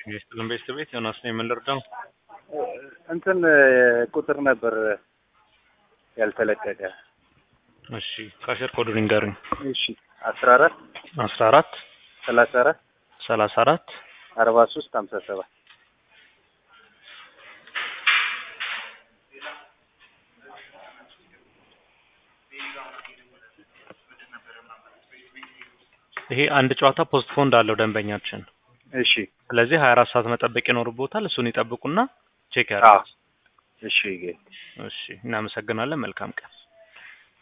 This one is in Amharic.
የስጥልን ቤት ዮናስ ነው የምንረዳው። እንትን ቁጥር ነበር ያልተለቀቀ። እሺ ካሸር ኮዱን ይንገሩኝ። እሺ አስራ አራት አስራ አራት ሰላሳ አራት ሰላሳ አራት አርባ ሶስት ሀምሳ ሰባት ይሄ አንድ ጨዋታ ፖስት ፖንድ አለው ደንበኛችን። እሺ ስለዚህ ሀያ አራት ሰዓት መጠበቅ ይኖርቦታል። እሱን ይጠብቁና ቼክ አዎ ያድርጉት። እሺ ጌ እሺ እናመሰግናለን። መልካም ቀን